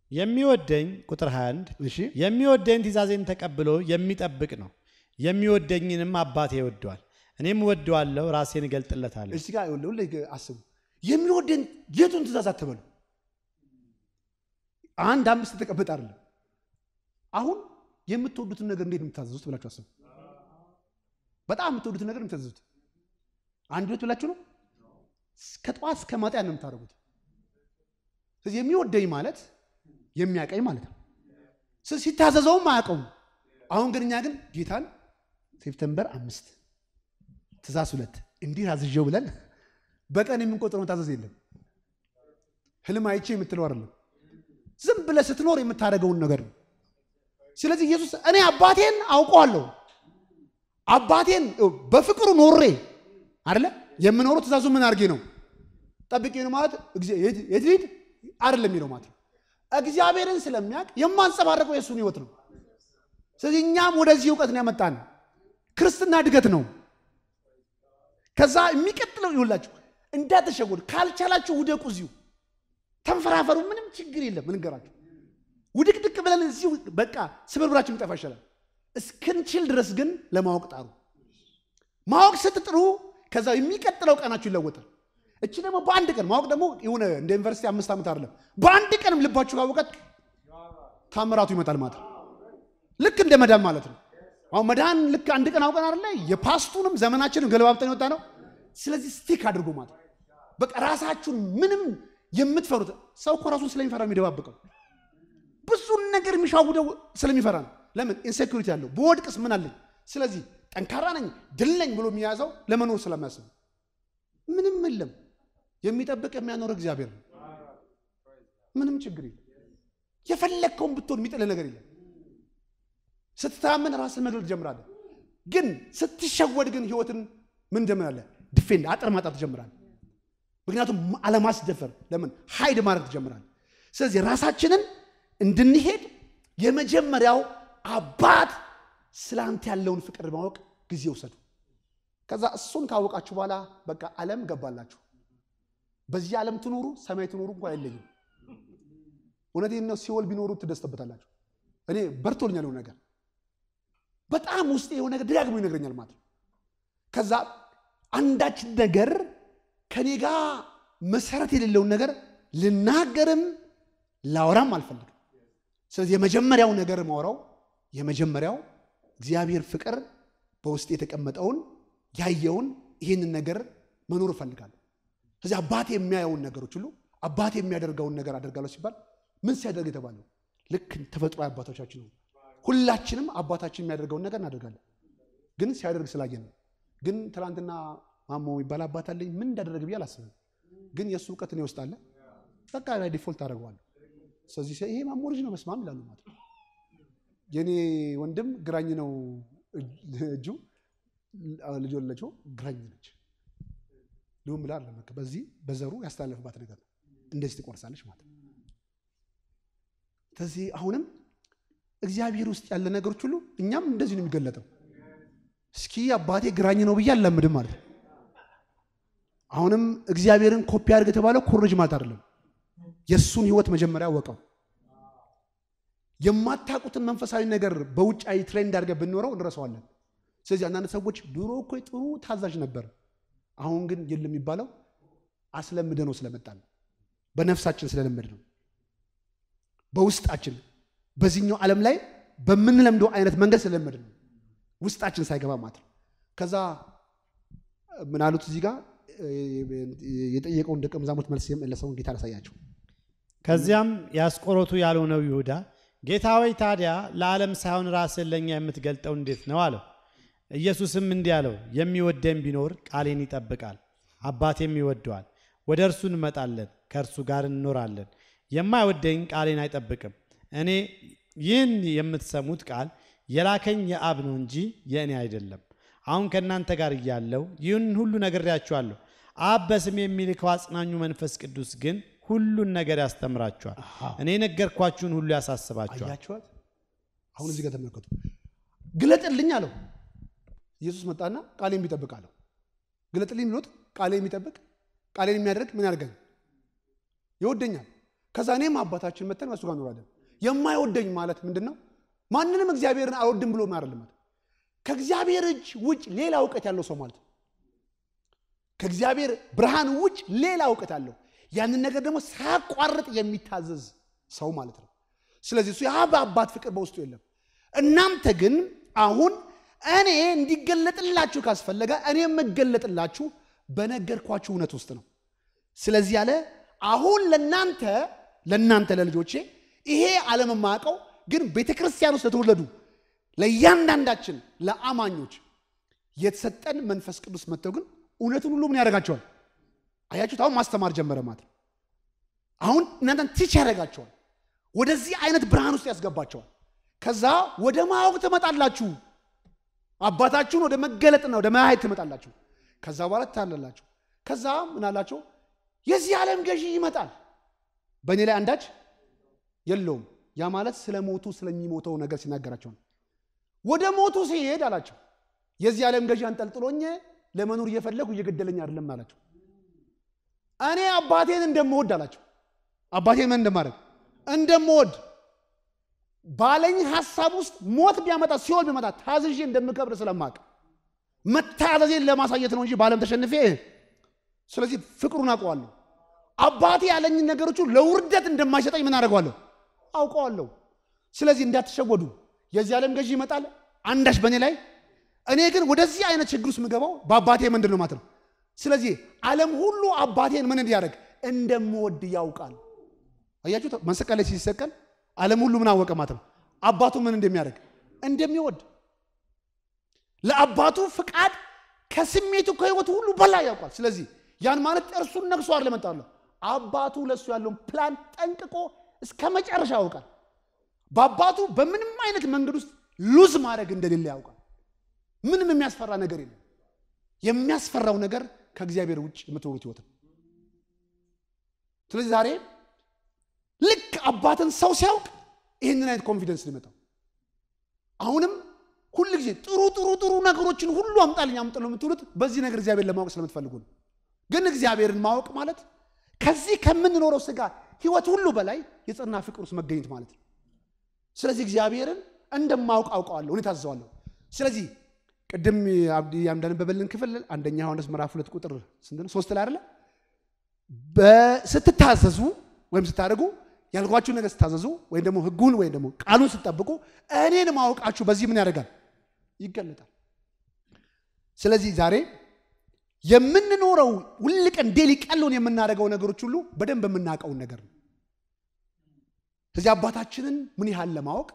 የሚወደኝ ቁጥር 21 እሺ የሚወደኝ ትእዛዜን ተቀብሎ የሚጠብቅ ነው። የሚወደኝንም አባቴ ይወደዋል፣ እኔም እወደዋለሁ፣ ራሴን እገልጥለታለሁ። እዚህ ጋር ይኸውልህ ሁሌ አስቡ። የሚወደን የቱን ትእዛዝ አትበሉ። አንድ አምስት ተቀበጥ አይደለም። አሁን የምትወዱትን ነገር እንዴት ነው የምታዘዙት ብላችሁ አስቡ። በጣም የምትወዱትን ነገር ነው የምታዘዙት። አንድ ሁለት ብላችሁ ነው ከጠዋት እስከ ማታ ነው የምታደርጉት። ስለዚህ የሚወደኝ ማለት የሚያቀኝ ማለት ነው። ስለዚህ ሲታዘዘውም አያውቀውም። አሁን ግን እኛ ግን ጌታን ሴፕተምበር አምስት ትእዛዝ ሁለት እንዲህ አዝዤው ብለን በቀን የምንቆጥረው መታዘዝ የለም። ህልም አይቼ የምትለው አይደለም። ዝም ብለህ ስትኖር የምታደርገውን ነገር ነው። ስለዚህ ኢየሱስ እኔ አባቴን አውቀዋለሁ አባቴን በፍቅሩ ኖሬ አይደለ የምኖረው ትእዛዙ ምን አድርጌ ነው ጠብቄ ነው ማለት እግዚአ- የት የት ልሂድ አይደለም የሚለው ማለት ነው። እግዚአብሔርን ስለሚያውቅ የማንጸባረቀው የእሱን ህይወት ነው። ስለዚህ እኛም ወደዚህ እውቀት ነው ያመጣን። ክርስትና እድገት ነው። ከዛ የሚቀጥለው ይውላችሁ እንዳትሸወዱ። ካልቻላችሁ ውደቁ፣ እዚሁ ተንፈራፈሩ። ምንም ችግር የለም። እንገራችሁ ውድቅድቅ ብለን እዚሁ በቃ ስብርብራችን ይጠፋ ይሻላል። እስክንችል ድረስ ግን ለማወቅ ጣሩ። ማወቅ ስትጥሩ ከዛ የሚቀጥለው ቀናችሁ ይለወጣል። እቺ ደግሞ በአንድ ቀን ማወቅ ደግሞ የሆነ እንደ ዩኒቨርሲቲ አምስት ዓመት አይደለም። በአንድ ቀንም ልባችሁ ካወቀት ታምራቱ ይመጣል ማለት ነው። ልክ እንደ መዳን ማለት ነው። አሁን መዳን ልክ አንድ ቀን አውቀን አይደለ የፓስቱንም ዘመናችንም ገለባብጠን የወጣ ነው። ስለዚህ ስቲክ አድርጎ ማለት ነው። በቃ ራሳችሁን ምንም የምትፈሩት ሰው እኮ ራሱን ስለሚፈራ ነው የሚደባብቀው። ብዙን ነገር የሚሻውደው ስለሚፈራ ነው። ለምን ኢንሴኩሪቲ አለው። በወድቅስ ምን አለኝ? ስለዚህ ጠንካራ ነኝ ድል ነኝ ብሎ የሚያዘው ለመኖር ስለሚያስብ ምንም የለም። የሚጠብቅ የሚያኖር እግዚአብሔር ነው። ምንም ችግር የለም። የፈለግከውን ብትሆን የሚጥልህ ነገር የለም። ስትታመን ራስን መግለጥ ትጀምራለህ። ግን ስትሸወድ ግን ህይወትን ምን ትጀምራለህ? ድፌንድ አጥር ማጣት ትጀምራለህ። ምክንያቱም አለማስደፈር ለምን ሀይድ ማድረግ ትጀምራለህ። ስለዚህ ራሳችንን እንድንሄድ የመጀመሪያው አባት ስለ አንተ ያለውን ፍቅር ማወቅ ጊዜ ውሰዱ። ከዛ እሱን ካወቃችሁ በኋላ በቃ ዓለም ገባላችሁ። በዚህ ዓለም ትኖሩ ሰማይ ትኖሩ እንኳ አይለይም። እውነቴን ነው። ሲኦል ቢኖሩ ትደስተበታላችሁ። እኔ በርቶልኛል የሆነ ነገር በጣም ውስጤ የሆነ ነገር ደጋግሞ ይነግረኛል ማለት ነው። ከዛ አንዳች ነገር ከኔ ጋር መሰረት የሌለውን ነገር ልናገርም ላወራም አልፈልግም። ስለዚህ የመጀመሪያው ነገር ማውራው የመጀመሪያው እግዚአብሔር ፍቅር በውስጥ የተቀመጠውን ያየውን ይህንን ነገር መኖር እፈልጋለሁ። ስለዚህ አባቴ የሚያየውን ነገሮች ሁሉ አባቴ የሚያደርገውን ነገር አደርጋለሁ ሲባል ምን ሲያደርግ የተባለው ልክ ተፈጥሮ አባቶቻችን ነው። ሁላችንም አባታችን የሚያደርገውን ነገር እናደርጋለን። ግን ሲያደርግ ስላየን ነው። ግን ትናንትና ማሞ የሚባል አባት አለኝ ምን እንዳደረግ ብዬ አላስብም። ግን የእሱ እውቀት እኔ ውስጥ አለ። በቃ ዲፎልት አደርገዋለሁ። ስለዚህ ይሄ ማሞ ልጅ ነው መስማም ይላሉ ማለት ነው። የኔ ወንድም ግራኝ ነው እጁ ልጅ ወለችው ግራኝ ነች። ሊሆን ብላ አለ በዚህ በዘሩ ያስተላለፍባት ነገር ነው። እንደዚህ ትቆርሳለች ማለት ነው። ስለዚህ አሁንም እግዚአብሔር ውስጥ ያለ ነገሮች ሁሉ እኛም እንደዚህ ነው የሚገለጠው። እስኪ አባቴ ግራኝ ነው ብዬ አላምድም ማለት ነው። አሁንም እግዚአብሔርን ኮፒ አድርግ የተባለው ኮረጅ ማለት አይደለም። የእሱን ህይወት መጀመሪያ ወቀው የማታውቁትን መንፈሳዊ ነገር በውጫዊ ትሬንድ አድርገን ብንኖረው እንረሳዋለን። ስለዚህ አንዳንድ ሰዎች ድሮ እኮ ጥሩ ታዛዥ ነበር፣ አሁን ግን የለም የሚባለው አስለምደ ነው ስለመጣ ነው። በነፍሳችን ስለለመድ ነው። በውስጣችን በዚህኛው ዓለም ላይ በምንለምደው አይነት መንገድ ስለለመድ ነው። ውስጣችን ሳይገባ ማለት ነው። ከዛ ምን አሉት እዚህ ጋር የጠየቀውን ደቀ መዛሙርት መልስ የመለሰውን ጌታ ላሳያቸው። ከዚያም ያስቆሮቱ ያልሆነው ይሁዳ ጌታ ሆይ ታዲያ ለዓለም ሳይሆን ራስን ለእኛ የምትገልጠው እንዴት ነው አለው። ኢየሱስም እንዲህ አለው፣ የሚወደኝ ቢኖር ቃሌን ይጠብቃል፣ አባቴም ይወደዋል፣ ወደ እርሱ እንመጣለን፣ ከእርሱ ጋር እንኖራለን። የማይወደኝ ቃሌን አይጠብቅም። እኔ ይህን የምትሰሙት ቃል የላከኝ የአብ ነው እንጂ የእኔ አይደለም። አሁን ከእናንተ ጋር እያለሁ ይህን ሁሉ ነግሬያችኋለሁ። አብ በስሜ የሚልከው አጽናኙ መንፈስ ቅዱስ ግን ሁሉን ነገር ያስተምራችኋል፣ እኔ የነገርኳችሁን ሁሉ ያሳስባችኋል። አያችኋት? አሁን እዚህ ጋር ተመልከቱ። ግለጥልኝ አለው ኢየሱስ መጣና ቃሌን የሚጠብቅ አለው። ግለጥልኝ ብሎት ቃሌን የሚጠብቅ ቃሌን የሚያደርግ ምን ያደርገኝ? ይወደኛል። ከዛ እኔም አባታችን መተን እሱ ጋር እንኖራለን። የማይወደኝ ማለት ምንድን ነው? ማንንም እግዚአብሔርን አልወድም ብሎ አይደለም ማለት ከእግዚአብሔር እጅ ውጭ ሌላ እውቀት ያለው ሰው ማለት ነው። ከእግዚአብሔር ብርሃን ውጭ ሌላ እውቀት አለው። ያንን ነገር ደግሞ ሳያቋርጥ የሚታዘዝ ሰው ማለት ነው። ስለዚህ እሱ የአብ አባት ፍቅር በውስጡ የለም። እናንተ ግን አሁን እኔ እንዲገለጥላችሁ ካስፈለገ እኔ የምገለጥላችሁ በነገርኳችሁ እውነት ውስጥ ነው። ስለዚህ ያለ አሁን ለናንተ ለናንተ ለልጆቼ ይሄ ዓለም የማያውቀው ግን ቤተ ክርስቲያን ውስጥ ለተወለዱ ለእያንዳንዳችን ለአማኞች የተሰጠን መንፈስ ቅዱስ መጥተው ግን እውነቱን ሁሉ ምን ያደርጋቸዋል? አያችሁት? አሁን ማስተማር ጀመረ ማለት ነው። አሁን እናንተን ቲች ያደርጋቸዋል። ወደዚህ አይነት ብርሃን ውስጥ ያስገባቸዋል። ከዛ ወደ ማወቅ ትመጣላችሁ። አባታችሁን ወደ መገለጥና ወደ ማየት ትመጣላችሁ። ከዛ በኋላ ትታለላችሁ። ከዛ ምን አላቸው? የዚህ ዓለም ገዢ ይመጣል፣ በእኔ ላይ አንዳች የለውም። ያ ማለት ስለ ሞቱ ስለሚሞተው ነገር ሲናገራቸው ነው። ወደ ሞቱ ሲሄድ አላቸው የዚህ ዓለም ገዢ አንጠልጥሎኝ ለመኖር እየፈለጉ እየገደለኝ አይደለም አላቸው። እኔ አባቴን እንደምወድ አላቸው። አባቴን ምን እንደማድረግ እንደምወድ ባለኝ ሀሳብ ውስጥ ሞት ቢያመጣ ሲኦል ቢመጣ ታዝዤ እንደምከብር ስለማቅ መታዘዜን ለማሳየት ነው እንጂ በዓለም ተሸንፌ ስለዚህ ፍቅሩን አውቀዋለሁ። አባቴ ያለኝን ነገሮቹ ለውርደት እንደማይሰጠኝ ምን አደርገዋለሁ አውቀዋለሁ። ስለዚህ እንዳትሸወዱ፣ የዚህ ዓለም ገዢ ይመጣል አንዳች በእኔ ላይ እኔ ግን ወደዚህ አይነት ችግር ውስጥ የምገባው በአባቴ ምንድን ነው ማለት ነው። ስለዚህ ዓለም ሁሉ አባቴን ምን እንዲያደርግ እንደምወድ ያውቃል። አያችሁ፣ መስቀል ላይ ሲሰቀል ዓለም ሁሉ ምን አወቀ ማለት ነው። አባቱ ምን እንደሚያደርግ እንደሚወድ ለአባቱ ፍቃድ ከስሜቱ ከህይወቱ ሁሉ በላይ ያውቃል። ስለዚህ ያን ማለት እርሱን ነግሶ አይደለም መጣለሁ አባቱ ለእሱ ያለውን ፕላን ጠንቅቆ እስከ መጨረሻ ያውቃል። በአባቱ በምንም አይነት መንገድ ውስጥ ሉዝ ማድረግ እንደሌለ ያውቃል። ምንም የሚያስፈራ ነገር የለም። የሚያስፈራው ነገር ከእግዚአብሔር ውጭ የምትኖሩት ህይወት ነው። ስለዚህ ዛሬ ልክ አባትን ሰው ሲያውቅ ይህንን አይነት ኮንፊደንስ ሊመጣው አሁንም ሁል ጊዜ ጥሩ ጥሩ ጥሩ ነገሮችን ሁሉ አምጣልኝ አምጥ ነው የምትሉት በዚህ ነገር እግዚአብሔር ለማወቅ ስለምትፈልጉ ነው። ግን እግዚአብሔርን ማወቅ ማለት ከዚህ ከምንኖረው ስጋ ህይወት ሁሉ በላይ የጸና ፍቅር ውስጥ መገኘት ማለት ነው። ስለዚህ እግዚአብሔርን እንደማውቅ አውቀዋለሁ፣ እኔ ታዘዋለሁ። ስለዚህ ቅድም አብዲ እንዳነበበልን ክፍል አንደኛ ዮሐንስ ምዕራፍ ሁለት ቁጥር ስንት ነው? ሶስት ላይ አይደለ? ስትታዘዙ ወይም ስታደርጉ ያልኳችሁ ነገር ስታዘዙ ወይም ደግሞ ህጉን ወይም ደግሞ ቃሉን ስትጠብቁ እኔን ማወቃችሁ በዚህ ምን ያደርጋል? ይገለጣል። ስለዚህ ዛሬ የምንኖረው ሁል ቀን ዴሊ ቀሎን የምናደርገው ነገሮች ሁሉ በደንብ የምናውቀውን ነገር ነው። ስለዚህ አባታችንን ምን ያህል ለማወቅ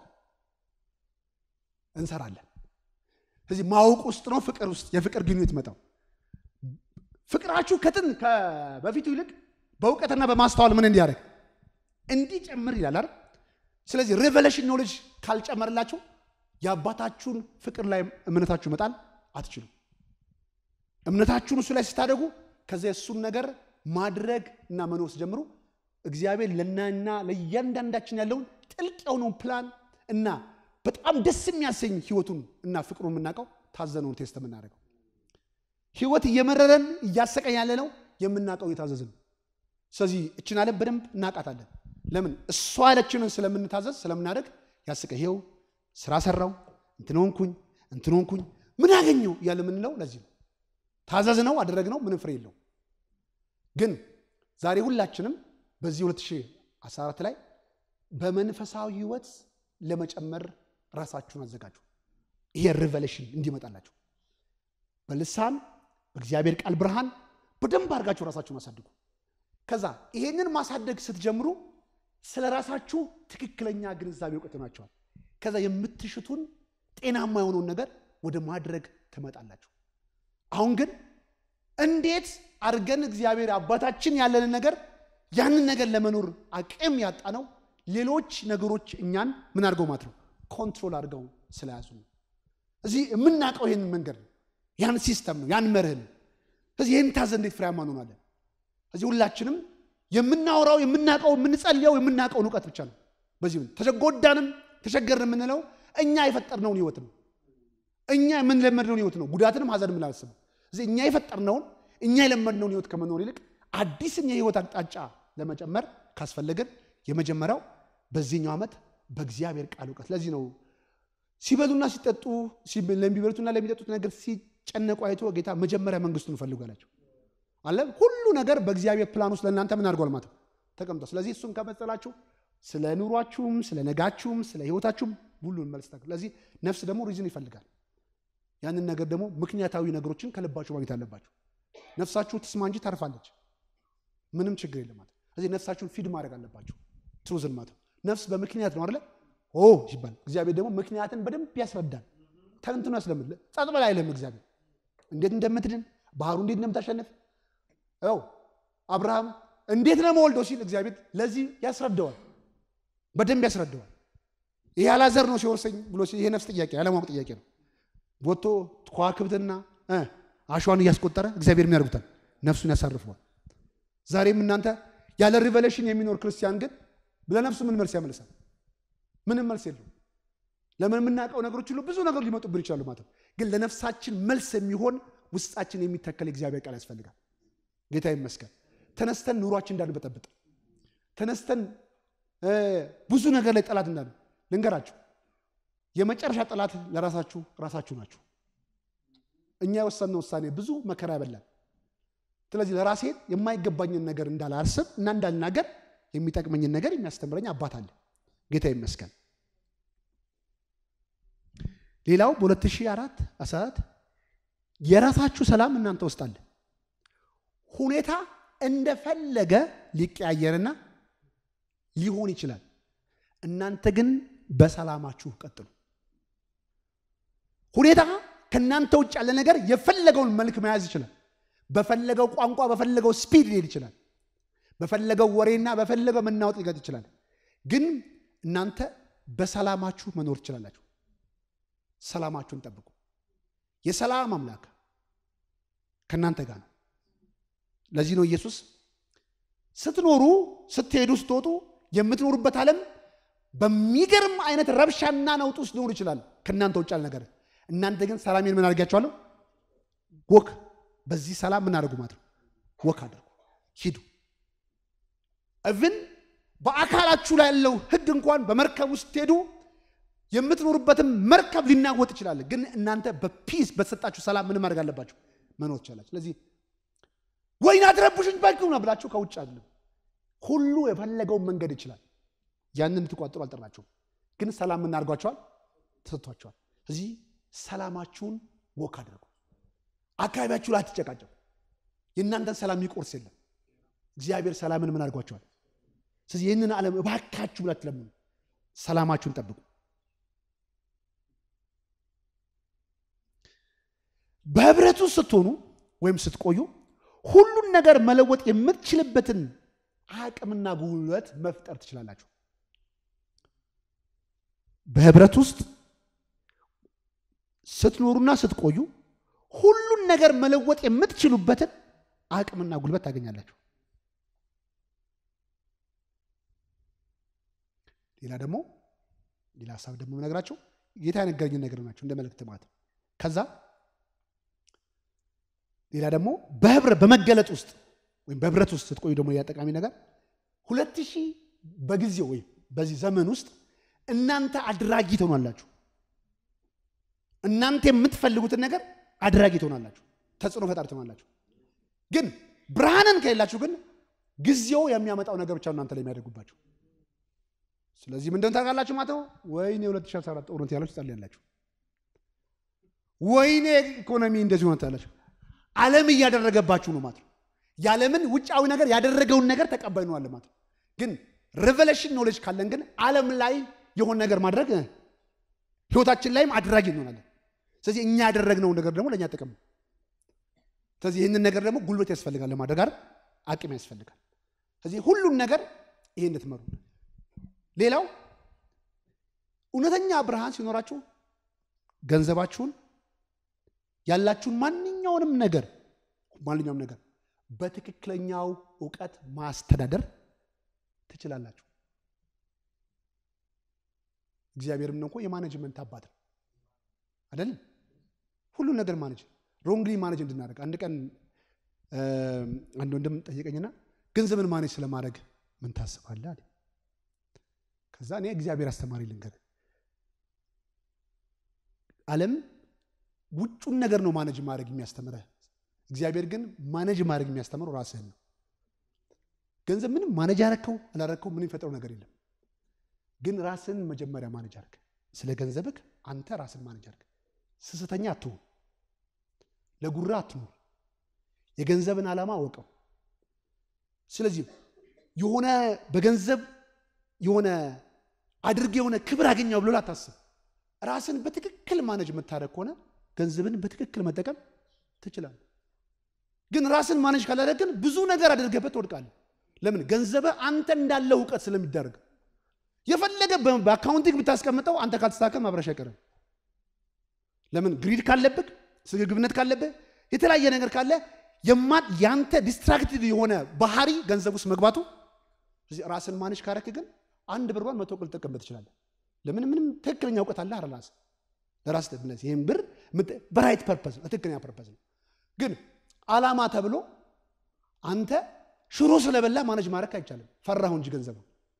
እንሰራለን። ስለዚህ ማወቅ ውስጥ ነው ፍቅር ውስጥ የፍቅር ግንኙነት መጣው። ፍቅራችሁ ከትን በፊቱ ይልቅ በእውቀትና በማስተዋል ምን እንዲያደርግ እንዲጨምር ይላል አይደል? ስለዚህ ሬቨሌሽን ኖሌጅ ካልጨመርላችሁ የአባታችሁን ፍቅር ላይ እምነታችሁ መጣል አትችሉም። እምነታችሁን እሱ ላይ ስታደጉ ከዚያ እሱን ነገር ማድረግ እና መኖር ሲጀምሩ እግዚአብሔር ለናና ለእያንዳንዳችን ያለውን ጥልቅ የሆነውን ፕላን እና በጣም ደስ የሚያሰኝ ህይወቱን እና ፍቅሩን የምናውቀው ታዘነውን ቴስት የምናደርገው ህይወት እየመረረን እያሰቀኝ ያለ ነው የምናውቀው እየታዘዝን ነው። ስለዚህ እችን ዓለም በደንብ እናውቃታለን። ለምን እሷ ያለችንን ስለምንታዘዝ ስለምናደርግ ያስቀ ይሄው ስራ ሰራው እንትን ሆንኩኝ እንትን ሆንኩኝ ምን አገኘው እያለ የምንለው ለዚህ ነው። ታዘዝ ነው አደረግ ነው ምንም ፍሬ የለው። ግን ዛሬ ሁላችንም በዚህ 2014 ላይ በመንፈሳዊ ህይወት ለመጨመር ራሳችሁን አዘጋጁ። ይሄ ሪቨሌሽን እንዲመጣላችሁ በልሳን በእግዚአብሔር ቃል ብርሃን በደንብ አድርጋችሁ ራሳችሁን አሳድጉ። ከዛ ይሄንን ማሳደግ ስትጀምሩ ስለ ራሳችሁ ትክክለኛ ግንዛቤ እውቀት ናቸዋል። ከዛ የምትሽቱን ጤናማ የሆነውን ነገር ወደ ማድረግ ትመጣላችሁ። አሁን ግን እንዴት አድርገን እግዚአብሔር አባታችን ያለንን ነገር ያንን ነገር ለመኖር አቅም ያጣ ነው ሌሎች ነገሮች እኛን ምን አድርገው ማለት ነው ኮንትሮል አድርገው ስለያዙ ነው። እዚህ የምናውቀው ይህንን መንገድ ነው፣ ያን ሲስተም ነው፣ ያን መርህ ነው። ስለዚህ ይህን ታዘ እንዴት ፍሬያማ እንሆናለን? እዚህ ሁላችንም የምናወራው የምናውቀው የምንጸልየው የምናውቀውን እውቀት ብቻ ነው። በዚህ ተጎዳንም ተቸገርን የምንለው እኛ የፈጠርነውን ህይወት ነው። እኛ የምንለመድነውን ህይወት ነው። ጉዳትንም ሀዘንም ላስበው እዚህ እኛ የፈጠርነውን እኛ የለመድነውን ህይወት ከመኖር ይልቅ አዲስን የህይወት አቅጣጫ ለመጨመር ካስፈለገን የመጀመሪያው በዚህኛው ዓመት በእግዚአብሔር ቃል እውቀት። ለዚህ ነው ሲበሉና ሲጠጡ ለሚበሉትና ለሚጠጡት ነገር ሲጨነቁ አይቶ ጌታ መጀመሪያ መንግስቱን ፈልጉ አላቸው። አለ ሁሉ ነገር በእግዚአብሔር ፕላን ውስጥ ለእናንተ ምን አድርጓል ማለት ነው ተቀምጧል። ስለዚህ እሱን ከመጸላችሁ ስለ ኑሯችሁም ስለ ነጋችሁም ስለ ህይወታችሁም ሁሉን መልስ ታገ ስለዚህ ነፍስ ደግሞ ሪዝን ይፈልጋል። ያንን ነገር ደግሞ ምክንያታዊ ነገሮችን ከልባችሁ ማግኘት አለባችሁ። ነፍሳችሁ ትስማ እንጂ ታርፋለች። ምንም ችግር የለም ማለት ስለዚህ ነፍሳችሁን ፊድ ማድረግ አለባችሁ። ትሩዝን ማለት ነፍስ በምክንያት ነው አይደለ ኦ ይባል። እግዚአብሔር ደግሞ ምክንያትን በደንብ ያስረዳል። ተንትኖ ያስለምድ። ጸጥ በል አይልም። እግዚአብሔር እንዴት እንደምትድን ባህሩ እንዴት እንደምታሸንፍ ው አብርሃም እንዴት ነው መወልደው ሲል እግዚአብሔር ለዚህ ያስረዳዋል፣ በደንብ ያስረዳዋል። ይሄ አላዘር ነው ሲወርሰኝ ብሎ ይሄ ነፍስ ጥያቄ ያለማወቅ ጥያቄ ነው። ወጥቶ ከዋክብትና አሸዋን እያስቆጠረ እግዚአብሔር ምን ያደርጉታል? ነፍሱን ያሳርፈዋል። ዛሬም እናንተ ያለ ሪቨሌሽን የሚኖር ክርስቲያን ግን ለነፍሱ ምን መልስ ያመልሳል? ምንም መልስ የለውም። ለምን የምናውቀው ነገሮች ሁሉ ብዙ ነገሮች ሊመጡብን ይችላሉ ማለት ነው። ግን ለነፍሳችን መልስ የሚሆን ውስጣችን የሚተከል የእግዚአብሔር ቃል ያስፈልጋል። ጌታ ይመስገን። ተነስተን ኑሯችን እንዳንበጠብጥ ተነስተን ብዙ ነገር ላይ ጠላት እንዳለ ልንገራችሁ። የመጨረሻ ጠላት ለራሳችሁ ራሳችሁ ናችሁ። እኛ የወሰንነው ውሳኔ ብዙ መከራ ያበላል። ስለዚህ ለራሴ የማይገባኝን ነገር እንዳላስብ እና እንዳልናገር የሚጠቅመኝን ነገር የሚያስተምረኝ አባት አለ። ጌታ ይመስገን። ሌላው በ2004 14 የራሳችሁ ሰላም እናንተ ውስጥ አለ። ሁኔታ እንደፈለገ ሊቀያየርና ሊሆን ይችላል። እናንተ ግን በሰላማችሁ ቀጥሉ። ሁኔታ ከእናንተ ውጭ ያለ ነገር የፈለገውን መልክ መያዝ ይችላል። በፈለገው ቋንቋ፣ በፈለገው ስፒድ ሊሄድ ይችላል። በፈለገው ወሬና በፈለገው መናወጥ ሊገጥ ይችላል። ግን እናንተ በሰላማችሁ መኖር ትችላላችሁ። ሰላማችሁን ጠብቁ። የሰላም አምላክ ከእናንተ ጋር ነው። ለዚህ ነው ኢየሱስ ስትኖሩ፣ ስትሄዱ፣ ስትወጡ የምትኖሩበት ዓለም በሚገርም አይነት ረብሻና ነውጥ ውስጥ ሊሆኑ ይችላል። ከእናንተ ውጭ ያለ ነገር እናንተ ግን ሰላሜን ምን አድርጋችኋለሁ? ወክ በዚህ ሰላም ምን አድርጉ ማለት ነው። ወክ አድርጉ፣ ሂዱ። እብን በአካላችሁ ላይ ያለው ሕግ እንኳን በመርከብ ውስጥ ሄዱ የምትኖሩበትም መርከብ ሊናወጥ ይችላል። ግን እናንተ በፒስ በተሰጣችሁ ሰላም ምን ማድረግ አለባችሁ? መኖር ትችላላችሁ። ስለዚህ ወይን አትረብሹኝ ባልኩ ነው ብላችሁ ከውጭ አይደለም። ሁሉ የፈለገውን መንገድ ይችላል። ያንን እንድትቋጥሩ አልጠራችሁም። ግን ሰላም ምን አድርጓቸዋል? ተሰጥቷቸዋል። እዚህ ሰላማችሁን ወክ አድርጉ። አካባቢያችሁ ላይ አትጨቃጨቁ። የእናንተን ሰላም የሚቆርስ የለም። እግዚአብሔር ሰላምን ምን አድርጓቸዋል? ስለዚህ ይህንን ዓለም እባካችሁ ብላችሁ ለምኑ። ሰላማችሁን ጠብቁ። በህብረቱ ስትሆኑ ወይም ስትቆዩ ሁሉን ነገር መለወጥ የምትችልበትን አቅምና ጉልበት መፍጠር ትችላላችሁ። በህብረት ውስጥ ስትኖሩና ስትቆዩ ሁሉን ነገር መለወጥ የምትችሉበትን አቅምና ጉልበት ታገኛላችሁ። ሌላ ደግሞ ሌላ ሀሳብ ደግሞ ነገራቸው ጌታ የነገረኝን ነገር ናቸው እንደ መልእክት ማለት ነው። ከዛ ሌላ ደግሞ በህብረት በመገለጥ ውስጥ ወይም በህብረት ውስጥ ስትቆዩ ደግሞ ሌላ ጠቃሚ ነገር ሁለት ሺህ በጊዜው ወይም በዚህ ዘመን ውስጥ እናንተ አድራጊ ትሆናላችሁ። እናንተ የምትፈልጉትን ነገር አድራጊ ትሆናላችሁ፣ ተጽዕኖ ፈጣሪ ትሆናላችሁ። ግን ብርሃንን ከሌላችሁ ግን ጊዜው የሚያመጣው ነገር ብቻ እናንተ ላይ የሚያደርጉባችሁ። ስለዚህ ምንድን ታውቃላችሁ ማለት ነው። ወይኔ 2014 ጦርነት ያላችሁ ጸልያላችሁ። ወይኔ ኢኮኖሚ እንደዚህ ሆነ ታላችሁ። ዓለም እያደረገባችሁ ነው ማለት ነው። የዓለምን ውጫዊ ነገር ያደረገውን ነገር ተቀባይ ነው አለ ማለት ነው። ግን ሬቨሌሽን ኖሌጅ ካለን ግን ዓለም ላይ የሆነ ነገር ማድረግ ህይወታችን ላይም አድራጊ እንሆናለን። ስለዚህ እኛ ያደረግነውን ነገር ደግሞ ለእኛ ጥቅም ነው። ስለዚህ ይህንን ነገር ደግሞ ጉልበት ያስፈልጋል ለማድረግ አይደል፣ አቅም ያስፈልጋል። ስለዚህ ሁሉን ነገር ይሄ እንድትመሩ። ሌላው እውነተኛ ብርሃን ሲኖራችሁ ገንዘባችሁን ያላችሁን ማንኛውንም ነገር ማንኛውም ነገር በትክክለኛው እውቀት ማስተዳደር ትችላላችሁ። እግዚአብሔርም ነው እኮ የማኔጅመንት አባት ነው አይደለም? ሁሉን ነገር ማኔጅ ሮንግሊ ማኔጅ እንድናደርግ አንድ ቀን አንድ ወንድም ጠየቀኝና ገንዘብን ማኔጅ ስለማድረግ ምን ታስባለህ አለ። ከዛ እኔ እግዚአብሔር አስተማሪ ልንገር፣ ዓለም ውጩን ነገር ነው ማነጅ ማድረግ የሚያስተምረህ። እግዚአብሔር ግን ማነጅ ማድረግ የሚያስተምረው ራስህን ነው። ገንዘብ ምንም ማነጅ ያረከው አላረከው ምንም የፈጠረው ነገር የለም። ግን ራስን መጀመሪያ ማነጅ አድርግ። ስለ ገንዘብህ አንተ ራስን ማነጅ አድርግ። ስስተኛ አትሁን፣ ለጉራ አትኑር። የገንዘብን ዓላማ አወቀው። ስለዚህ የሆነ በገንዘብ የሆነ አድርግ የሆነ ክብር አገኘው ብሎ ላታስብ። ራስን በትክክል ማነጅ የምታደርግ ከሆነ ገንዘብን በትክክል መጠቀም ትችላለህ። ግን ራስን ማነጅ ካላደረግን ብዙ ነገር አድርገበት ትወድቃለህ። ለምን? ገንዘብህ አንተ እንዳለ እውቀት ስለሚደረግ የፈለገ በአካውንቲንግ ብታስቀምጠው አንተ ካልተስተካከል ማብረሽ አይቀርም። ለምን? ግሪድ ካለብህ፣ ስግብግብነት ካለብህ፣ የተለያየ ነገር ካለ ያንተ ዲስትራክትድ የሆነ ባህሪ ገንዘብ ውስጥ መግባቱ ራስን ማነጅ ካረክ ግን አንድ ብርባን መቶ ቅል ልጠቀምበት ትችላለህ። ለምን? ምንም ትክክለኛ እውቀት አለ ራስ ለራስ ይህም ብር በራይት ፐርፐዝ ነው፣ ትክክለኛ ፐርፐዝ ነው። ግን አላማ ተብሎ አንተ ሽሮ ስለበላ ማነጅ ማድረግ አይቻልም። ፈራሁ እንጂ ገንዘብ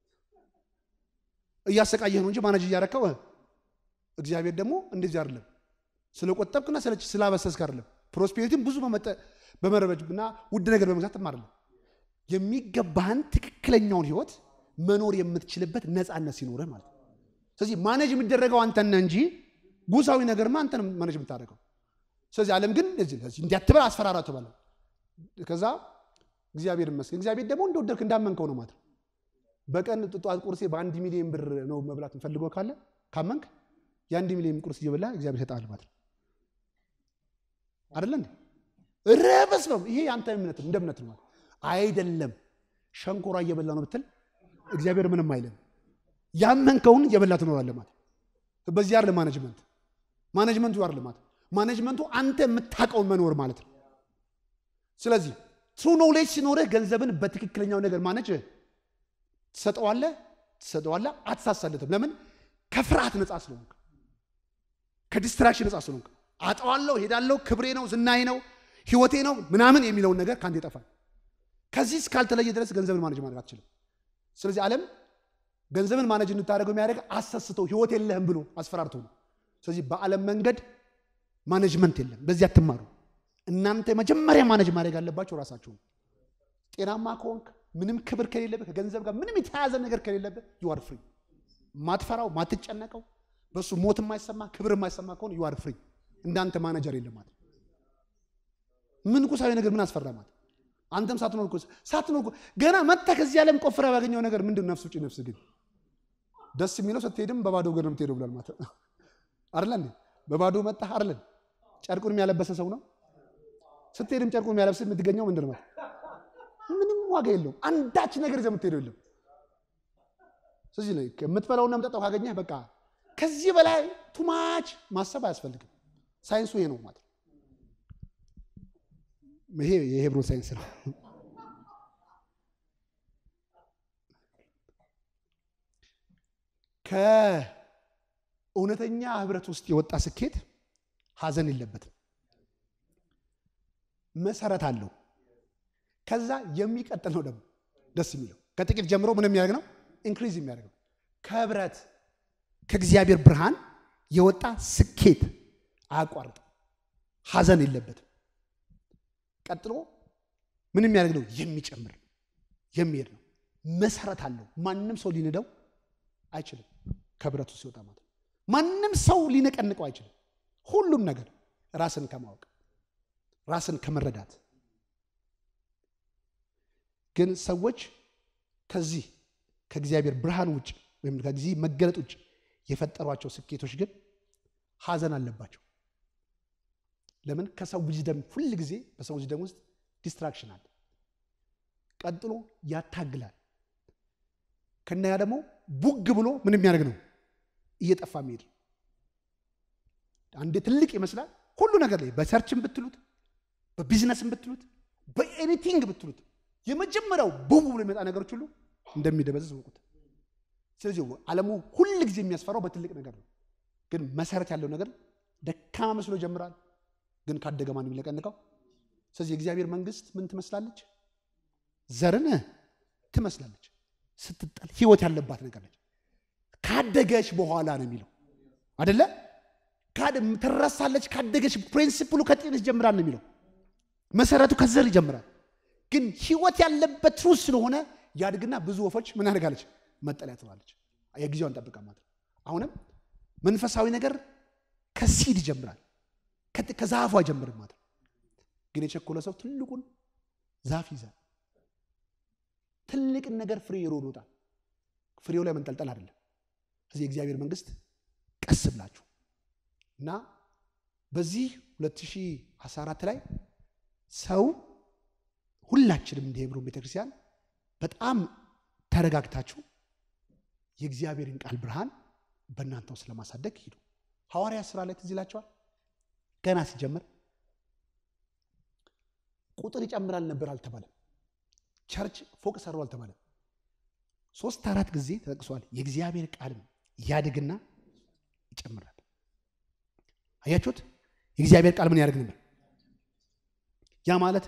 እያሰቃየህ ነው እንጂ ማነጅ እያረከው። እግዚአብሔር ደግሞ እንደዚህ አይደለም። ስለቆጠብክና ስላበሰስክ አይደለም። ፕሮስፔሪቲም ብዙ በመረበጅና ውድ ነገር በመግዛትም አይደለም። የሚገባህን ትክክለኛውን ህይወት መኖር የምትችልበት ነፃነት ሲኖርህ ማለት ነው። ስለዚህ ማነጅ የሚደረገው አንተነ እንጂ ጉሳዊ ነገርማ አንተ ነው ማነጅ የምታደርገው። ስለዚህ ዓለም ግን እንዲያትበል አስፈራራ ተባለ። ከዛ እግዚአብሔር ይመስገን እግዚአብሔር ደግሞ እንደወደድክ እንዳመንከው ነው ማለት ነው። በቀን ጠዋት ቁርሴ በአንድ ሚሊዮን ብር ነው መብላት የምፈልገው ካለ ካመንክ የአንድ ሚሊዮን ቁርስ እየበላ እግዚአብሔር ይሰጣል ማለት ነው። አይደለ እንዴ? ረበስ ነው ይሄ አንተ እምነት እንደ እምነት ነው ማለት አይደለም። ሸንኮራ እየበላ ነው ብትል እግዚአብሔር ምንም አይልም። ያመንከውን እየበላ ትኖራለህ ማለት በዚህ አይደለም ማኔጅመንት ማኔጅመንቱ አይደለም ማለት ማኔጅመንቱ አንተ የምታውቀውን መኖር ማለት ነው። ስለዚህ ትሩ ኖሌጅ ሲኖርህ ገንዘብን በትክክለኛው ነገር ማነጅ ትሰጠዋለህ ትሰጠዋለህ፣ አትሳሳለትም። ለምን? ከፍርሃት ነፃ ስለሆንክ፣ ከዲስትራክሽን ነፃ ስለሆንክ። አጠዋለሁ፣ ሄዳለሁ፣ ክብሬ ነው፣ ዝናዬ ነው፣ ህይወቴ ነው ምናምን የሚለውን ነገር ከአንተ ይጠፋል። ከዚህ እስካልተለየ ድረስ ገንዘብን ማነጅ ማድረግ አትችልም። ስለዚህ ዓለም ገንዘብን ማነጅ እንድታደርገው የሚያደርግ አሰስተው ህይወት የለህም ብሎ አስፈራርቶ ነው። ስለዚህ በዓለም መንገድ ማኔጅመንት የለም። በዚህ አትማሩ። እናንተ መጀመሪያ ማኔጅ ማድረግ ያለባቸው ራሳችሁ። ጤናማ ከሆንክ ምንም ክብር ከሌለብህ ከገንዘብ ጋር ምንም የተያያዘ ነገር ከሌለብህ ዩአር ፍሪ። ማትፈራው ማትጨነቀው በእሱ ሞት የማይሰማ ክብር የማይሰማ ከሆነ ዩአር ፍሪ። እንዳንተ ማኔጀር የለም ማለት ምን ቁሳዊ ነገር ምን አስፈራ ማለት አንተም ሳትኖር እኮ ሳትኖር እኮ ገና መጥተህ ከዚህ ዓለም ቆፍረህ ባገኘው ነገር ምንድን ነፍስ ውጭ ነፍስ ግን ደስ የሚለው ስትሄድም በባዶ እግር ነው የምትሄደው ብሏል ማለት አይደለ እንዴ? በባዶ መጣህ አይደለ? ጨርቁን የሚያለበሰ ሰው ነው ስትሄድም ጨርቁን የሚያለብስ የምትገኘው ምንድን ነው? ምንም ዋጋ የለውም። አንዳች ነገር ይዘህ የምትሄደው የለም። ስለዚህ ላይ የምትበላውና የምጠጣው ካገኘህ በቃ ከዚህ በላይ ቱማች ማሰብ አያስፈልግም። ሳይንሱ ይሄ ነው ማለት ይሄ የሄብሮን ሳይንስ ነው። ከእውነተኛ ህብረት ውስጥ የወጣ ስኬት ሀዘን የለበትም። መሰረት አለው። ከዛ የሚቀጥል ነው ደግሞ ደስ የሚለው ከጥቂት ጀምሮ ምን የሚያደርግ ነው? ኢንክሪዝ የሚያደርግ ነው። ከህብረት ከእግዚአብሔር ብርሃን የወጣ ስኬት አያቋርጥም። ሀዘን የለበትም። ቀጥሎ ምን የሚያደርግ ነው? የሚጨምር የሚሄድ ነው። መሰረት አለው። ማንም ሰው ሊንደው አይችልም። ከህብረቱ ሲወጣ ማለት ነው። ማንም ሰው ሊነቀንቀው አይችልም። ሁሉም ነገር ራስን ከማወቅ ራስን ከመረዳት ግን ሰዎች ከዚህ ከእግዚአብሔር ብርሃን ውጭ ወይም ከዚህ መገለጥ ውጭ የፈጠሯቸው ስኬቶች ግን ሀዘን አለባቸው። ለምን? ከሰው ዊዝደም ሁል ጊዜ በሰው ዊዝደም ውስጥ ዲስትራክሽን አለ። ቀጥሎ ያታግላል። ከነያ ደግሞ ቡግ ብሎ ምን የሚያደርግ ነው? እየጠፋ የሚሄድ አንድ ትልቅ ይመስላል ሁሉ ነገር ላይ በሰርችም ብትሉት በቢዝነስም ብትሉት በኤኒቲንግ ብትሉት የመጀመሪያው ቡም ብሎ የሚመጣ ነገሮች ሁሉ እንደሚደበዝዝ እወቁት። ስለዚህ ዓለሙ ሁል ጊዜ የሚያስፈራው በትልቅ ነገር ነው። ግን መሰረት ያለው ነገር ደካማ መስሎ ይጀምራል። ግን ካደገ ማን የሚለቀንቀው? ስለዚህ የእግዚአብሔር መንግስት ምን ትመስላለች? ዘርን ትመስላለች። ስትጣል ህይወት ያለባት ነገር ነች። ካደገች በኋላ ነው የሚለው አደለ? ትረሳለች ካደገች። ፕሪንሲፕሉ ከጤንስ ይጀምራል ነው የሚለው መሰረቱ ከዘር ይጀምራል። ግን ህይወት ያለበት ትሩዝ ስለሆነ ያድግና ብዙ ወፎች ምን ያደርጋለች? መጠለያ ትባለች። የጊዜዋን ጠብቃ ማለት ነው። አሁንም መንፈሳዊ ነገር ከሲድ ይጀምራል፣ ከዛፏ አይጀምርም ማለት ነው። ግን የቸኮለ ሰው ትልቁን ዛፍ ይዛል። ትልቅን ነገር ፍሬ ይሮጣል። ፍሬው ላይ መንጠልጠል አይደለም። እዚህ የእግዚአብሔር መንግስት ቀስ ብላችሁ እና በዚህ 2014 ላይ ሰው ሁላችንም እንደ ሄብሮን ቤተክርስቲያን በጣም ተረጋግታችሁ የእግዚአብሔርን ቃል ብርሃን በእናንተ ውስጥ ለማሳደግ ሂዱ። ሐዋርያ ስራ ላይ ትዝ ይላቸዋል። ገና ሲጀምር ቁጥር ይጨምራል ነበር አልተባለም። ቸርች ፎቅ ሰሩ አልተባለም። ሶስት አራት ጊዜ ተጠቅሷል። የእግዚአብሔር ቃልም ያድግና ይጨምራል። አያችሁት? የእግዚአብሔር ቃል ምን ያደርግ ነበር? ያ ማለት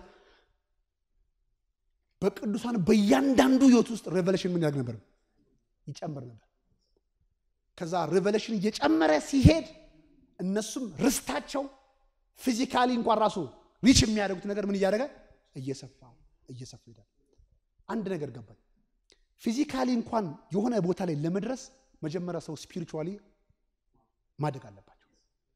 በቅዱሳን በእያንዳንዱ ህይወት ውስጥ ሬቨሌሽን ምን ያደርግ ነበር? ይጨምር ነበር። ከዛ ሬቨሌሽን እየጨመረ ሲሄድ እነሱም ርስታቸው ፊዚካሊ እንኳን ራሱ ሪች የሚያደርጉት ነገር ምን እያደረገ እየሰፋ እየሰፋ ይሄዳል። አንድ ነገር ገባኝ። ፊዚካሊ እንኳን የሆነ ቦታ ላይ ለመድረስ መጀመሪያ ሰው ስፒሪቹዋሊ ማደግ አለባቸው።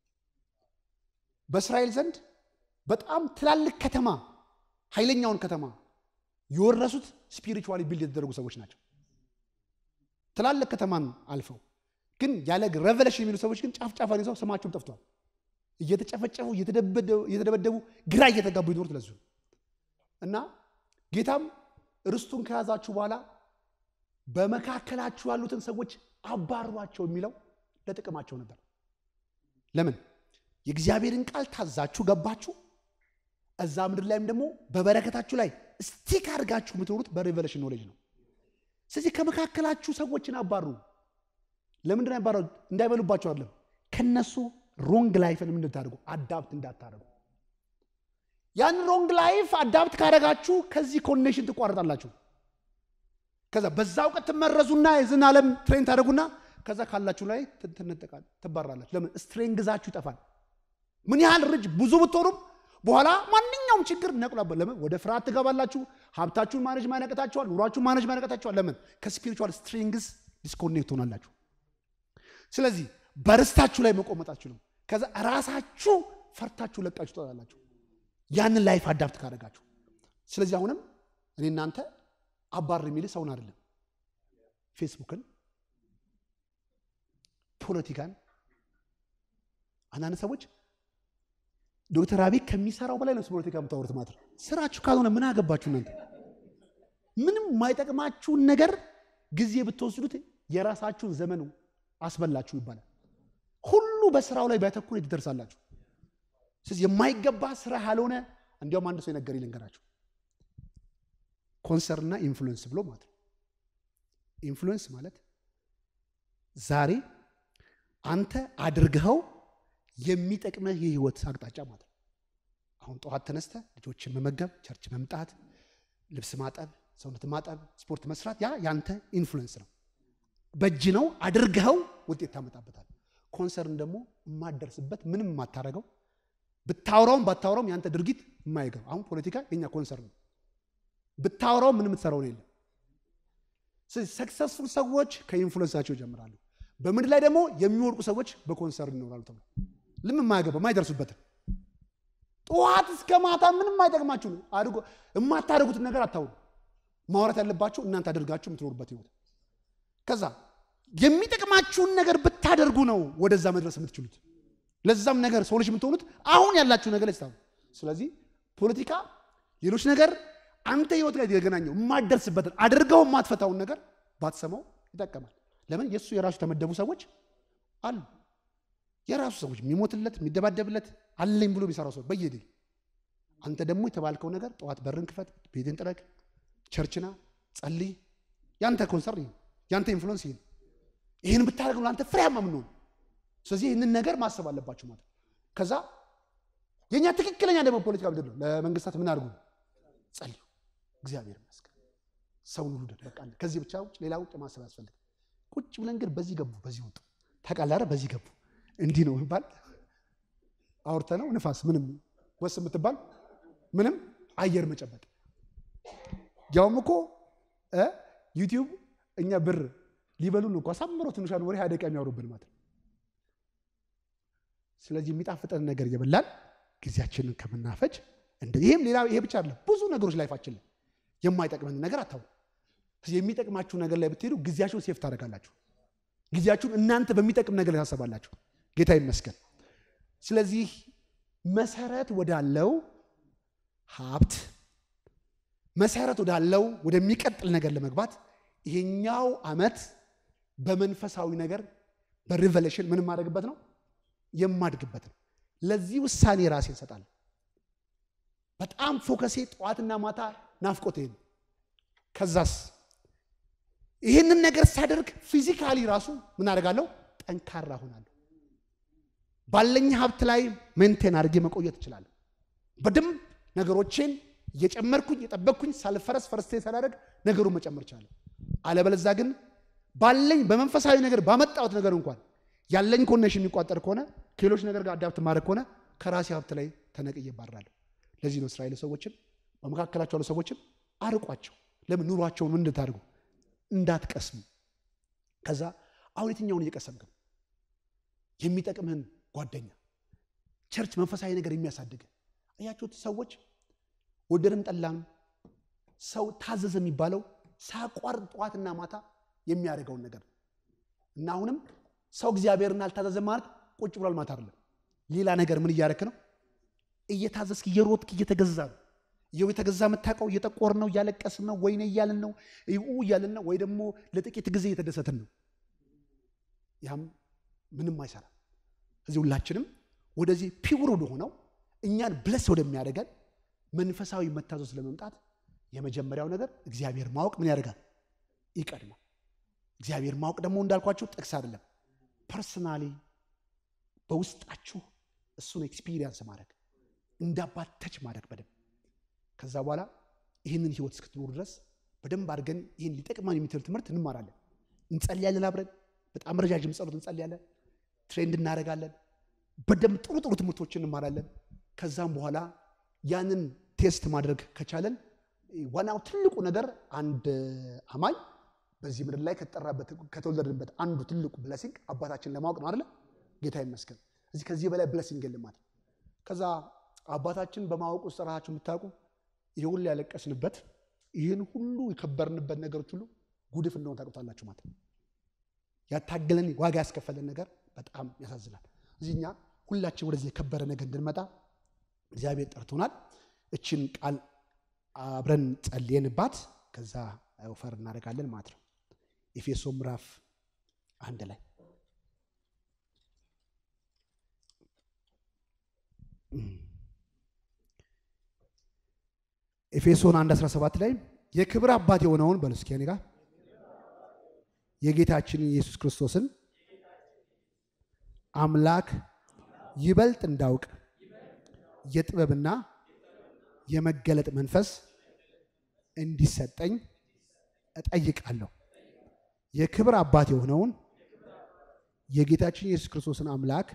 በእስራኤል ዘንድ በጣም ትላልቅ ከተማ ኃይለኛውን ከተማ የወረሱት ስፒሪቹዋሊ ቢልድ የተደረጉ ሰዎች ናቸው። ትላልቅ ከተማን አልፈው ግን ያለ ሬቨሌሽን የሚሉ ሰዎች ግን ጫፍ ጫፋን ይዘው ስማቸውም ጠፍቷል። እየተጨፈጨፉ እየተደበደቡ ግራ እየተጋቡ ይኖሩት ለዙ እና ጌታም ርስቱን ከያዛችሁ በኋላ በመካከላችሁ ያሉትን ሰዎች አባሯቸው የሚለው ለጥቅማቸው ነበር። ለምን? የእግዚአብሔርን ቃል ታዛችሁ ገባችሁ። እዛ ምድር ላይም ደግሞ በበረከታችሁ ላይ ስቲክ አድርጋችሁ የምትኖሩት በሬቨሌሽን ኖሌጅ ነው። ስለዚህ ከመካከላችሁ ሰዎችን አባሩ። ለምንድን ያባራ? እንዳይበሉባቸው አይደለም። ከነሱ ሮንግ ላይፍን ምን እንድታደርጉ አዳፕት እንዳታደርጉ። ያን ሮንግ ላይፍ አዳፕት ካደረጋችሁ ከዚህ ኮኔክሽን ትቋረጣላችሁ። ከዛ በዛ እውቀት ትመረዙና የዝን ዓለም ትሬን ታደርጉና ከዛ ካላችሁ ላይ ትነጠቃል፣ ትባራላችሁ። ለምን? ስትሬንግዛችሁ ይጠፋል። ምን ያህል ርጅ ብዙ ብትሆኑም በኋላ ማንኛውም ችግር ነቅሏበት። ለምን? ወደ ፍርሃት ትገባላችሁ። ሀብታችሁን ማነጅ ማነቀታችኋል። ኑሯችሁን ማነጅ ማነቀታችኋል። ለምን? ከስፒሪቹዋል ስትሪንግስ ዲስኮኔክት ሆናላችሁ። ስለዚህ በርስታችሁ ላይ መቆመጥ አትችሉም። ከዛ ራሳችሁ ፈርታችሁ ለቃችሁ ትወጣላችሁ፣ ያንን ላይፍ አዳፕት ካደረጋችሁ። ስለዚህ አሁንም እኔ እናንተ አባር የሚል ሰውን አይደለም፣ ፌስቡክን፣ ፖለቲካን አንዳንድ ሰዎች ዶክተር አብይ ከሚሰራው በላይ ነው ፖለቲካ የምታወሩት ማለት ነው። ስራችሁ ካልሆነ ምን አገባችሁ እናንተ? ምንም የማይጠቅማችሁን ነገር ጊዜ ብትወስዱት የራሳችሁን ዘመን አስበላችሁ ይባላል። ሁሉ በስራው ላይ ቢያተኩር ትደርሳላችሁ። ስለዚህ የማይገባ ስራ ያልሆነ እንዲያውም አንድ ሰው የነገር ልንገራችሁ፣ ኮንሰርንና ኢንፍሉዌንስ ብሎ ማለት ነው። ኢንፍሉዌንስ ማለት ዛሬ አንተ አድርገኸው የሚጠቅመህ የህይወት አቅጣጫ ማለት ነው። አሁን ጠዋት ተነስተ ልጆችን መመገብ፣ ቸርች መምጣት፣ ልብስ ማጠብ፣ ሰውነት ማጠብ፣ ስፖርት መስራት ያ ያንተ ኢንፍሉዌንስ ነው። በእጅ ነው አድርገኸው ውጤት ታመጣበታል። ኮንሰርን ደግሞ የማደርስበት ምንም የማታረገው ብታወራውም ባታወራውም ያንተ ድርጊት የማይገባ አሁን ፖለቲካ የኛ ኮንሰርን ነው። ብታወራው ምንም የምትሰራው ነው የለም። ስለዚህ ሰክሰስፉል ሰዎች ከኢንፍሉዌንሳቸው ይጀምራሉ። በምድር ላይ ደግሞ የሚወድቁ ሰዎች በኮንሰርን ይኖራሉ ተብሎ ልም የማያገባ የማይደርሱበትን ጠዋት እስከ ማታ ምንም የማይጠቅማችሁ ነው አድርጎ የማታደርጉትን ነገር አታውሩ። ማውራት ያለባችሁ እናንተ አድርጋችሁ የምትኖሩበት ህይወት ከዛ የሚጠቅማችሁን ነገር ብታደርጉ ነው ወደዛ መድረስ የምትችሉት። ለዛም ነገር ሰዎች የምትሆኑት አሁን ያላችሁ ነገር ላይ ስለዚህ ፖለቲካ፣ ሌሎች ነገር አንተ ህይወት ጋር የተገናኘው የማትደርስበትን አድርገው የማትፈታውን ነገር ባትሰማው ይጠቀማል። ለምን የእሱ የራሱ የተመደቡ ሰዎች አሉ። የራሱ ሰዎች የሚሞትለት የሚደባደብለት አለኝ ብሎ የሚሰራው ሰው በየድ አንተ ደግሞ የተባልከው ነገር ጠዋት በርን ክፈት፣ ቤትን ጥረግ፣ ቸርችና ጸልይ። ያንተ ኮንሰርን ይሄ ያንተ ኢንፍሉዌንስ ይሄ ይህን ብታደርግ ነው አንተ ፍሬያማ የምንሆን። ስለዚህ ይህንን ነገር ማሰብ አለባችሁ ማለት ከዛ የእኛ ትክክለኛ ደግሞ ፖለቲካ ምንድን ነው? ለመንግስታት ምን አድርጉ? ጸልዩ። እግዚአብሔር ይመስገን ሰውን ሁሉ ደግ በቃ ከዚህ ብቻ ውጭ ሌላ ውጭ ማሰብ ያስፈልግ ቁጭ ብለን ግን በዚህ ገቡ በዚህ ወጡ ታውቃለህ አይደል? በዚህ ገቡ እንዲህ ነው የሚባል አውርተ ነው ንፋስ ምንም ወስ የምትባል ምንም አየር መጨበጥ ያውም እኮ እ ዩቲዩብ እኛ ብር ሊበሉን እኮ አሳምረው ትንሿን ወሬ ሀያ ደቂቃ የሚያወሩብን ማለት ነው። ስለዚህ የሚጣፍጠን ነገር እየበላን ጊዜያችንን ከምናፈጅ እንደ ይሄም ሌላ ይሄ ብቻ አይደለም። ብዙ ነገሮች ላይፋችን ላይ የማይጠቅመን ነገር አታውሩ። የሚጠቅማችሁ ነገር ላይ ብትሄዱ ጊዜያችሁን ሴፍ ታደርጋላችሁ። ጊዜያችሁን እናንተ በሚጠቅም ነገር ላይ ታሰባላችሁ። ጌታ ይመስገን። ስለዚህ መሰረት ወዳለው ሀብት መሰረት ወዳለው ወደሚቀጥል ነገር ለመግባት ይሄኛው ዓመት በመንፈሳዊ ነገር በሪቨሌሽን ምን የማደርግበት ነው የማድግበት ነው። ለዚህ ውሳኔ ራሴ እንሰጣለሁ። በጣም ፎከሴ ጠዋትና ማታ ናፍቆት ይሄ ነው። ከዛስ ይህንን ነገር ሳደርግ ፊዚካሊ ራሱ ምን አደርጋለሁ? ጠንካራ ሆናለሁ። ባለኝ ሀብት ላይ ሜንቴን አድርጌ መቆየት እችላለሁ። በደንብ ነገሮቼን እየጨመርኩኝ የጠበቅኩኝ ሳልፈረስ ፈረስቴ ሳላደርግ ነገሩን መጨመር እችላለሁ። አለበለዛ ግን ባለኝ በመንፈሳዊ ነገር ባመጣሁት ነገር እንኳን ያለኝ ኮኔክሽን የሚቋጠር ከሆነ ከሌሎች ነገር ጋር አዳፕት ማድረግ ከሆነ ከራሴ ሀብት ላይ ተነቅዬ እባረራለሁ። ለዚህ ነው እስራኤል ሰዎችን በመካከላቸው ያሉ ሰዎችን አርቋቸው። ለምን ኑሯቸውን ምን እንድታደርጉ እንዳትቀስሙ። ከዛ አሁን የትኛውን እየቀሰምክ ነው? የሚጠቅምህን ጓደኛ፣ ቸርች፣ መንፈሳዊ ነገር የሚያሳድግ አያችሁት። ሰዎች ወደድም ጠላም ሰው ታዘዘ የሚባለው ሳያቋርጥ ጠዋትና ማታ የሚያደርገውን ነገር እና አሁንም ሰው እግዚአብሔርን አልታዘዘም ማለት ቁጭ ብሏል ማለት አይደለም። ሌላ ነገር ምን እያደረክ ነው? እየታዘዝክ እየሮጥክ እየተገዛ ነው። ይኸው የተገዛ የምታውቀው እየጠቆር ነው፣ እያለቀስን ነው፣ ወይኔ እያልን ነው፣ እያልን ነው፣ ወይ ደግሞ ለጥቂት ጊዜ እየተደሰትን ነው። ያም ምንም አይሰራም። እዚህ ሁላችንም ወደዚህ ፒውር ወደሆነው እኛን ብለስ ወደሚያደርገን መንፈሳዊ መታዘዝ ለመምጣት የመጀመሪያው ነገር እግዚአብሔር ማወቅ ምን ያደርጋል? ይቀድማል። እግዚአብሔር ማወቅ ደግሞ እንዳልኳችሁ ጥቅስ አይደለም፣ ፐርሰናሊ በውስጣችሁ እሱን ኤክስፒሪየንስ ማድረግ እንዳባተች ማድረግ በደንብ ከዛ በኋላ ይህንን ህይወት እስክትኖሩ ድረስ በደንብ አድርገን ይህን ሊጠቅመን የሚችል ትምህርት እንማራለን፣ እንጸልያለን፣ አብረን በጣም ረጃጅም ጸሎት እንጸልያለን፣ ትሬንድ እናደርጋለን፣ በደንብ ጥሩ ጥሩ ትምህርቶችን እንማራለን። ከዛም በኋላ ያንን ቴስት ማድረግ ከቻለን ዋናው ትልቁ ነገር አንድ አማኝ በዚህ ምድር ላይ ከተጠራበት ከተወለድንበት አንዱ ትልቁ ብለሲንግ አባታችን ለማወቅ ነው አይደለ? ጌታ ይመስገን። እዚህ ከዚህ በላይ ብለሲንግ የለም ማለት ከዛ አባታችን በማወቅ ውስጥ ራሳችሁ የምታውቁ ይህ ሁሉ ያለቀስንበት ይህን ሁሉ የከበርንበት ነገሮች ሁሉ ጉድፍ እንደሆነ ታውቁታላችሁ ማለት ነው። ያታገለን ዋጋ ያስከፈለን ነገር በጣም ያሳዝናል። እዚህ እኛ ሁላችን ወደዚህ የከበረ ነገር እንድንመጣ እግዚአብሔር ጠርቶናል። እችን ቃል አብረን ጸልየንባት ከዛ ወፈር እናደርጋለን ማለት ነው። ኤፌሶ ምዕራፍ አንድ ላይ ኤፌሶን 1 17 ላይ የክብር አባት የሆነውን በሉ እስኪ እኔ ጋር የጌታችንን ኢየሱስ ክርስቶስን አምላክ ይበልጥ እንዳውቅ የጥበብና የመገለጥ መንፈስ እንዲሰጠኝ እጠይቃለሁ። የክብር አባት የሆነውን የጌታችን ኢየሱስ ክርስቶስን አምላክ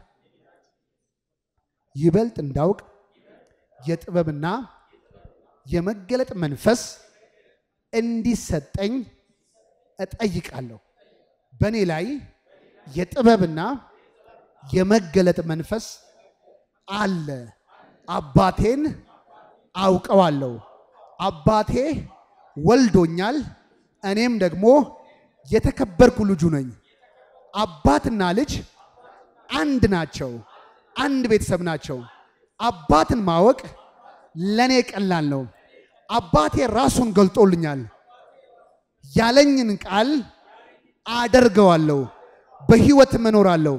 ይበልጥ እንዳውቅ የጥበብና የመገለጥ መንፈስ እንዲሰጠኝ እጠይቃለሁ። በእኔ ላይ የጥበብና የመገለጥ መንፈስ አለ። አባቴን አውቀዋለሁ። አባቴ ወልዶኛል። እኔም ደግሞ የተከበርኩ ልጁ ነኝ። አባትና ልጅ አንድ ናቸው፣ አንድ ቤተሰብ ናቸው። አባትን ማወቅ ለእኔ ቀላል ነው። አባቴ ራሱን ገልጦልኛል። ያለኝን ቃል አደርገዋለሁ፣ በሕይወት እኖራለሁ።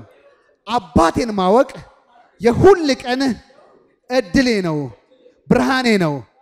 አባቴን ማወቅ የሁል ቀን እድሌ ነው፣ ብርሃኔ ነው።